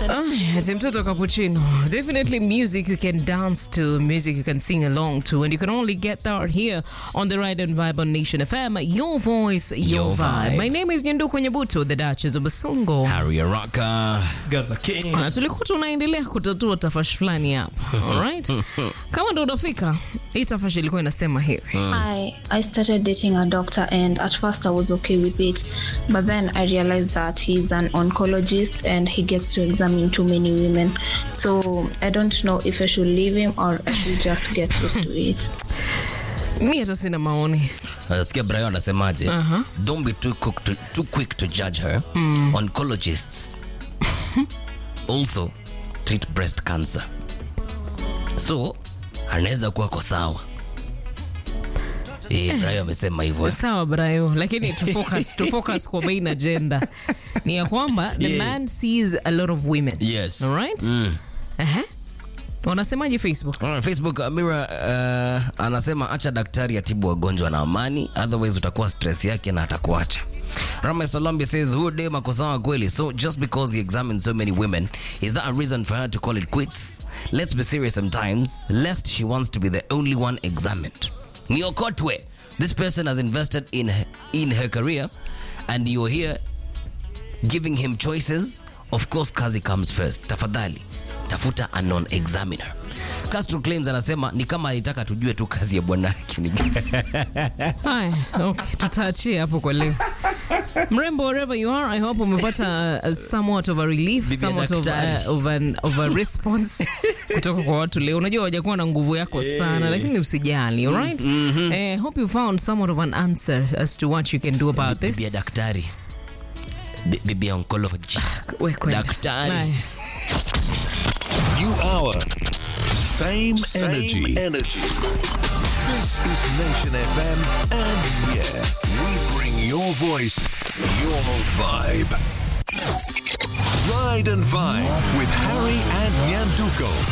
Ati mtoto cappuccino. Definitely music you can dance to, music you can sing along to, and you can only get that here on the Ride and Vibe on Nation FM. Your voice, your, Your vibe. vibe. My name is Nyanduko Nyabuto, the Duchess of Basongo. Harry Araka. Gaza King. Na tulikuwa tunaendelea kutatua tafashi fulani hapa. Alright? Kama ndo unafika, hii tafashi ilikuwa inasema hivi. I I started dating a doctor and at first I was okay with it but then I realized that he's an oncologist and he gets to examine too many women so I don't know if I should leave him or I should just get used to it. Mi hata sina maoni. Nasikia Brian anasemaje? Aha. Don't be too quick to, too quick to judge her. Oncologists also treat breast cancer. So, anaweza kuwa kwa sawa. Eh, Brian amesema hivyo. Sawa Brayo, lakini to focus, to focus kwa main agenda ni ya kwamba the Yeah. man sees a lot of women. Yes. Alright? Mm. Aha. Wanasemaje Facebook? Alright, Facebook Amira uh, anasema acha daktari atibu wagonjwa na amani, otherwise utakuwa stress yake na atakuacha. Rama Salombi says huyo dem ako sawa kweli, so just because he examined so many women, is that a reason for her to call it quits? Let's be serious sometimes, lest she wants to be the only one examined. Niokotwe, this person has invested in her, in her career and you're here giving him choices of course kazi comes first tafadhali tafuta a non examiner Castro claims anasema ni kama alitaka tujue tu kazi ya bwana yake ni gani. Haya, okay, tutaachia hapo kwa leo. Mrembo, wherever you are, I hope umepata uh, somewhat of a relief, Bibi ya somewhat of, daktari. uh, of, an, of a response kutoka kwa watu leo. Unajua wajakuwa na nguvu yako sana, lakini usijali, alright? Eh, hope you found somewhat of an answer as to what you can do about this. bibi ya daktari Bi- bibi ya oncology We kwenda. daktari Haya. New hour. Same, Same energy. energy. This is Nation FM, and yeah, we bring your voice, your vibe. Ride and Vibe with Harry and Nyanduko.